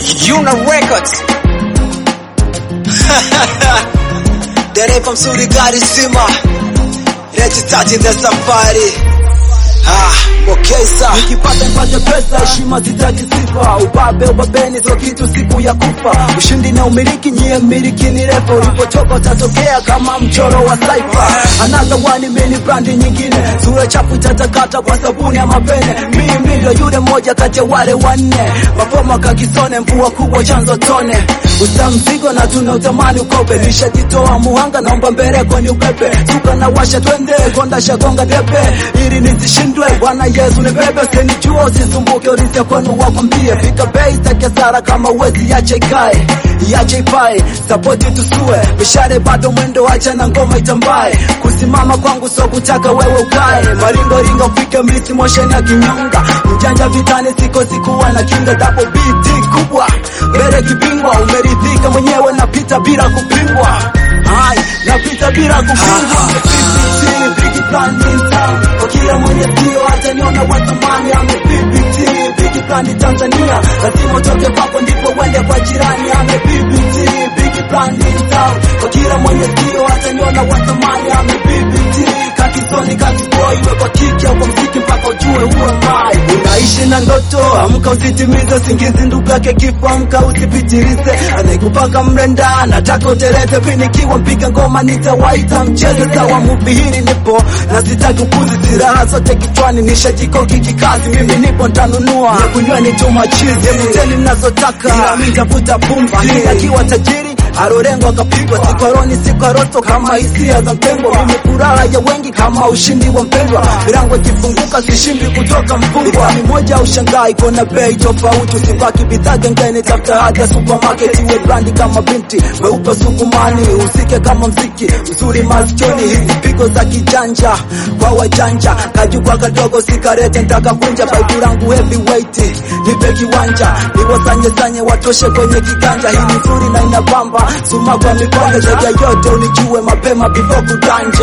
Yuna Records. Dereva mzuri gari zima. Leti tati the safari. Ah, okay sir. Nikipata nipate pesa, heshima sitaki sifa, ubabe ubabeni sio kitu, siku ya kufa. Ushindi na umiliki, nyie mmiliki ni refu, ulipotoka utatokea kama mchoro wa saifa. Another one mini brandi nyingine, sura chafu itatakata kwa sabuni ya mapene. Mimi ndio yule mmoja kati ya wale wanne, mapoma kakisone, mvua kubwa chanzo tone. Usa mzigo na tuna utamani ukope, nishajitoa muhanga, naomba mbeleko ni upepe, suka na washa twende, konda shagonga debe, ili nisishindwe Bwana Yesu ni bebe, usinijua usisumbuke, ulizia kwenu wakwambie, fika bei take hasara kama uwezi, yache ikae yache ipae, sapoti tusue, mishare bado mwendo, acha na ngoma itambae, kusimama kwangu so kutaka wewe ukae, maringo ringo ufike mlisi mosheni ya kinyonga, mjanja vitani siko sikuwa na kinga, double BT kubwa, mbele kibingwa, umeridhika mwenyewe, napita bila kupingwa, hai napita bila kupingwa, Big plan in town, kwa kila mwenye sio hata niona wa thamani ame BBT, big plan Tanzania, lazima utoke kwako ndipo uende kwa jirani ame BBT, big plan in town, kwa kila mwenye sio hata niona wa thamani ame BBT, kakisoni kakisboy, iwe kwa kiki au kwa mziki mpaka ujue uwe mai. Unaishi na ndoto, amka usitimize usingizi, ndugu yake kifo, amka usipitilize, anayekupaka mrenda, nataka uteleze, vinikiwa mpiga ngoma nitawaita mcheze sawa, muvi hili nipo na sitaki upuzi, silaha zote kichwani, nishajikoki kikazi, mimi nipo ntanunua na kunyweni tu machizi, emuteni mnazotaka, ila mi ntafuta pumzi, akiwa tajiri arorengo akapigwa sikwaroni sikwaroto kama hisia za mpengo mimi furaha ya wengi kama ushindi wa mpendwa milango ikifunguka sishindi kutoka mfungwa ni moja ushangai kona bei tofauti usibaki bidhaa gengeni tafuta haja supermarket iwe brandi kama binti weupe sukumani usike kama mziki uzuri masikioni hizi pigo za kijanja kwa wajanja kajukwa kadogo sikarete ntaka kunja baibu langu heavyweight nipe kiwanja niwasanyesanye watoshe kwenye kiganja hii ni nzuri na inabamba suma kwa mipaka zaidi ya yote unijue mapema before kudanja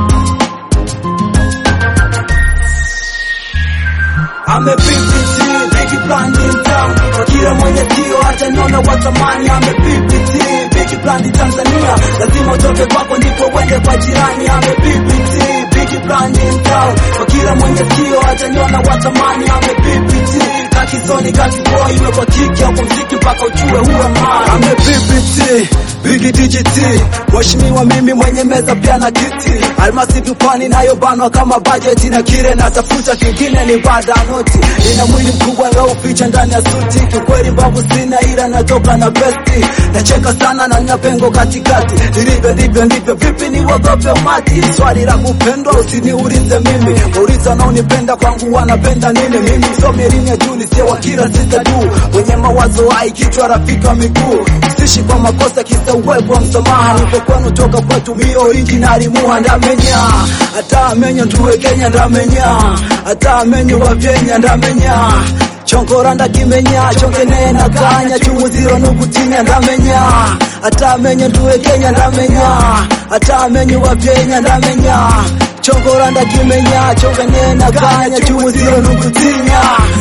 ame PPT big plan in town kwa kila mwenye sio hata niona wa thamani ame PPT big plan Tanzania lazima utoke kwako ndipo uende kwa jirani ame PPT big plan in town kwa kila mwenye sio hata niona wa thamani ame PPT kakisoni kakiboy iwe kwa kiki au kwa mziki mpaka ujue huwe mai ame PPT Bigi DGT Mheshimiwa mimi mwenye meza pia na kiti Almasi dupani nayo banwa kama bajeti na kile natafuta kingine ni bada noti Nina mwili mkubwa ngao picha ndani ya suti Kikweli mbavu sina ila natoka na vesti Nacheka sana na nina pengo katikati Nilivyo ndivyo ndivyo vipi ni wagope umati Swali la kupendwa usiniulize mimi Uliza wanaonipenda kwangu wanapenda nini Mimi msomi elimu ya juu sio wa kila sita tu Mwenye mawazo hai kichwa rafiki wa miguu Sishi kwa makosa kisa uwepo wa msamaha Nipo kwenu toka kwetu mi originali muha ndamenya Hata amenyo tuwe Kenya ndamenya Hata amenyo wa Vyenya ndamenya Chonkora ndakimenya chongene na kanya chumu ziro nukutinya ndamenya Hata amenyo tuwe Kenya ndamenya Hata amenyo wa Vyenya ndamenya Chonkora ndakimenya chongene na kanya chumu ziro nukutinya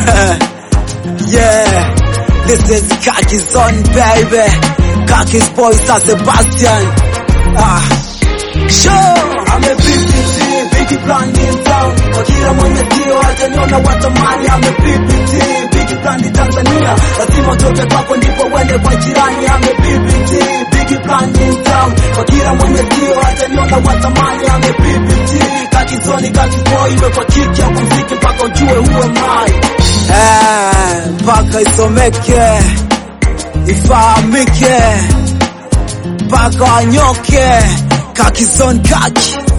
Yeah. This is Kaki Zone baby. Kaki's boy San Sebastian. Ah. Sure. ame PPT big plan in town kwa kila mwenye sio hata niona watamani ame PPT big plan Tanzania lazima utoke kwako ndipo uende kwa jirani ame PPT big plan in town kwa kila mwenye sio hata niona watamani ame PPT kakizoni kakiboy iwe kwa kiki au kwa mziki mpaka ujue huwe mai Eh, mpaka isomeke ifahamike mpaka wanyoke Kaki Zone Kaki